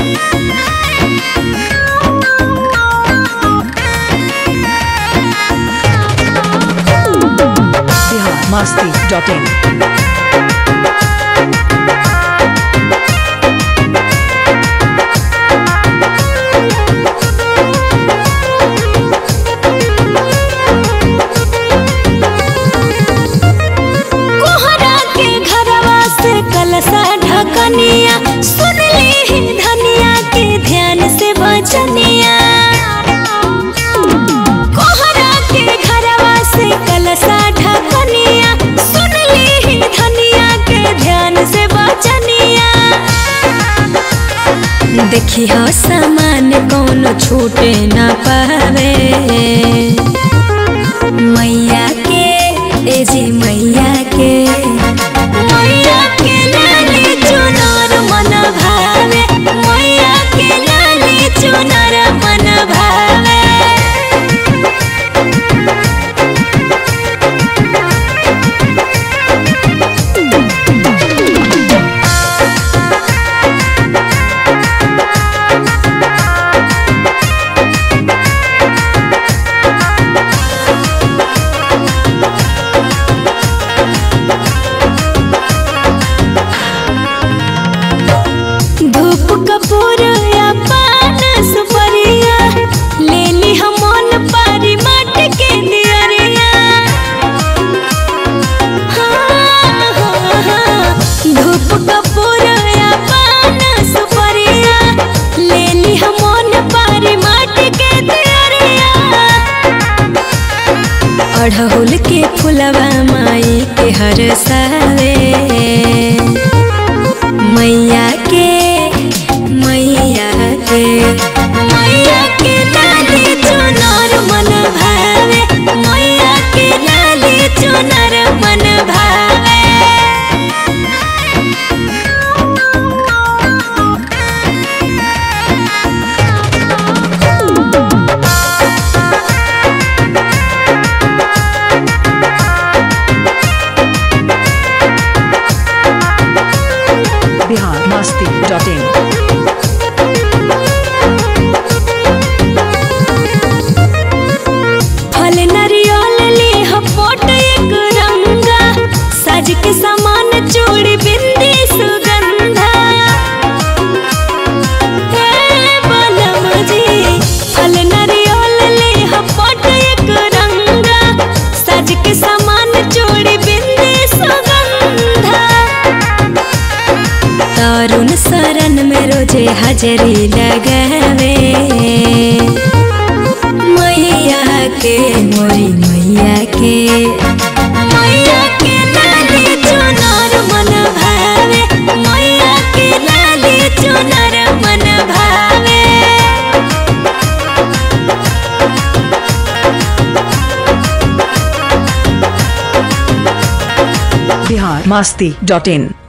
Bihar Masti dot in कोहरा के घरवा से कलसा ढकनिया सुन ली ही धनिया के ध्यान से बचनिया कोहरा के घरवा से कलसा ढकनिया सुन ली ही धनिया के ध्यान से बचनिया देखी हो सामान कौनो छूटे ना पावे मैया के ए जी मैया के मैया के लाली चुनर मन भावे मैया के लाली चुनर मन भावे धूप कपूर या पान सुपरिया ले ली हम मन पारी माट के दियरिया हाँ, हाँ, हाँ। धूप कपूर या पान सुपरिया ले ली हम मन पारी माट के दियरिया अढ़हुल के फुलवा माई के हर सावे मैया के मैया के मैया के लाली चुनर मन भावे मैया के लाली चुनर मन भावे बिहार मस्ती डॉट इन फल नरियल ले हपोट एक रंगा सज के समान चूड़ी बिंदी सुगंधा हे बलम जी फल नरियल ले हपोट एक रंगा सज के समान चूड़ी बिंदी सुगंधा तरुण शरण में रोजे हाजरी लगावे मैया के मोरी मैया के मैया के लाली चुनर मन भावे मैया के लाली चुनर मन भावे बिहार मस्ती डॉट इन